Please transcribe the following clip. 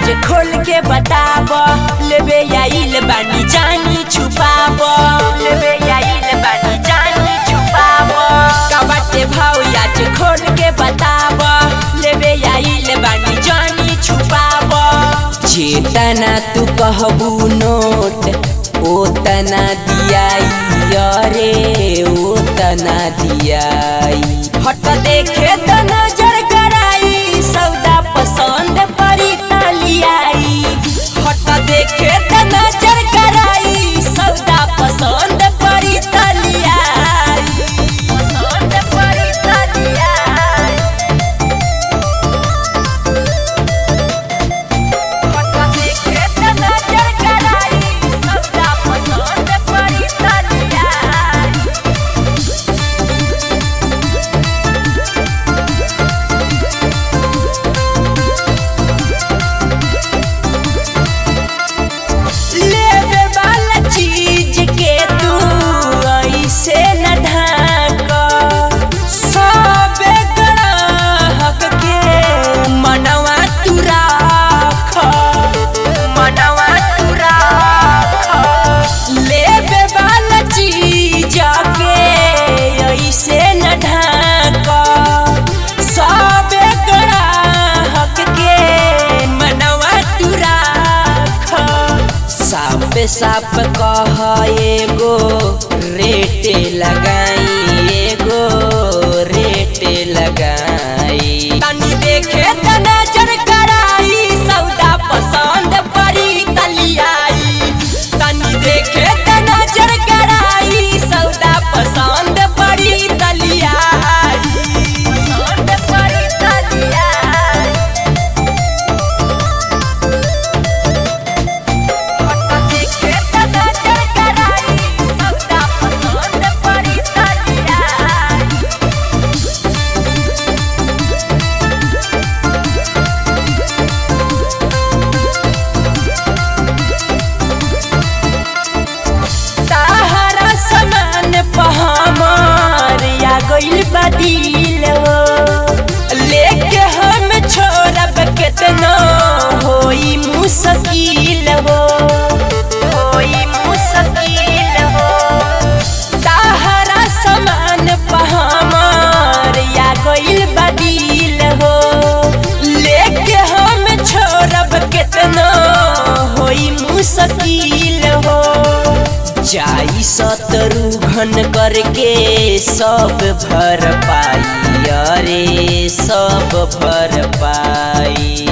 आज खोल के बताब लेबे आइल बानी जानी छुपाब लेबे आइल बानी जानी छुपाब का बाटे भाव आज खोल के बताब लेबे आइल बानी जानी छुपाब जेतना तू कहबू नोट ओतना दियाई अरे ओतना दियाई हट देखे त नजर कराई सौदा पसंद परी तलियाई हट देखे त नजर कराई सौदा पसंद परी तलियाई पसंद परी तलियाई हट देखे त नजर कराई सौदा पसंद परी तलियाई लेवे वाला चीज के तू ऐसे न ढाक सबे ग्राहक के मनवा तू राख मनवा तू राख लेवे वाला चीज के ऐसे न ढाक सबे ग्राहक के मनवा तू राख साफ साफ कह एगो रेट लगाई एगो रेट लगाई तनी देखे त नजर कराई सौदा पसंद परी तलियाई तनी देखे त नजर कराई सौदा पसंद परी तलियाई पसंद परी तलियाई देखे त नजर कराई सौदा पसंद परी तलियाई ताहरा समान पहमार या गइल बदिल हो लेके हम छोड़ब केतना होई मुश्किल हो होई मुश्किल हो ताहरा समान पहमार या गइल बदिल हो लेके हम छोड़ब केतना होई मुश्किल हो जाई शत्रु घन करके सब भर पाई अरे सब भर पाई